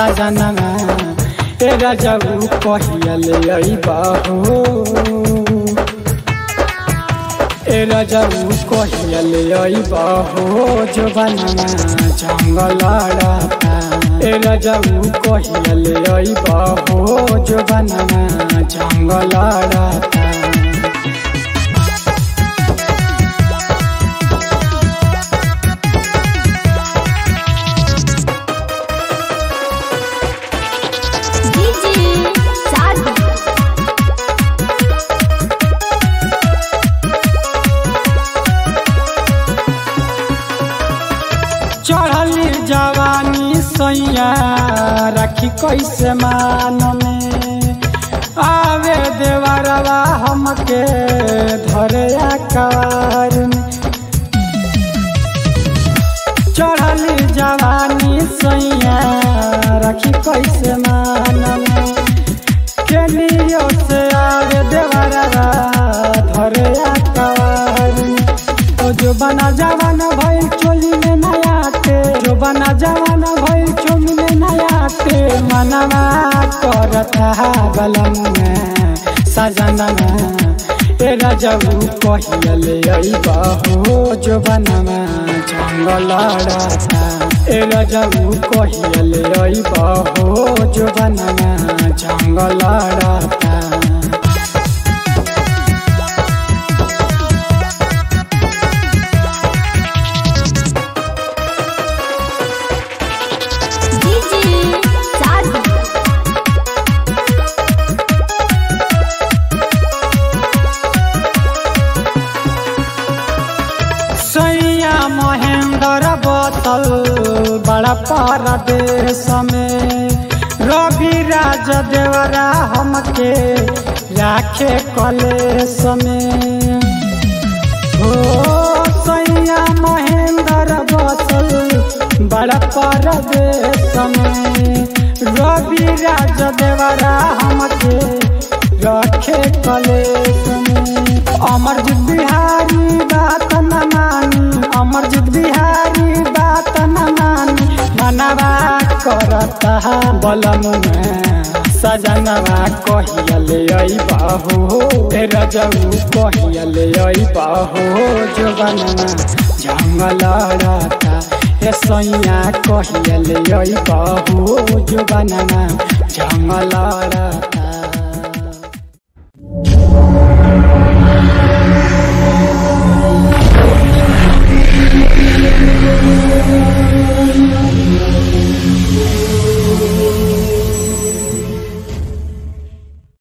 सजनमा ए रजऊ कहियले अइबहो ए रजऊ कहियले अइबहो जो बनमा जङ्गल राता ए रजऊ कहियले अइबहो जो बनमा जङ्गल राता डीजे साधु चढ़ली जवानी सैया रखी कैसे मान में आवे देवरवा हमके धरे आकार में चढ़ली जवानी सैया रखी कैसे मान में केलियो से आवे देवरवा धरे आकार में ओ जो बना जवान भइल चोली में नया के जो बना जवान भइल चोली में नया के मनवा करता बलम में सजना ए रजऊ कहियले अइबहो जो बनवा जंगल राता ए रजऊ कहियले अइबहो जो बनवा जंगल राता डीजे साधु सैया महेंद्र बोतल बड़ा परदेश में रवि राज देवरा हमके राखे कलेश में हो सैया महेंद्र बोतल बड़ा परदेश में रवि राज देवरा हमके रखे कलेश में अमरजीत बिहारी बात न मानी अमरजीत बिहारी बात न मानी मनवा करता बलम में सजनवा कहियले अइबहो ए रजऊ कहियले अइबहो जो बनवा जंगल राता ए सैया कहियले अइबहो जो बनवा जंगल राता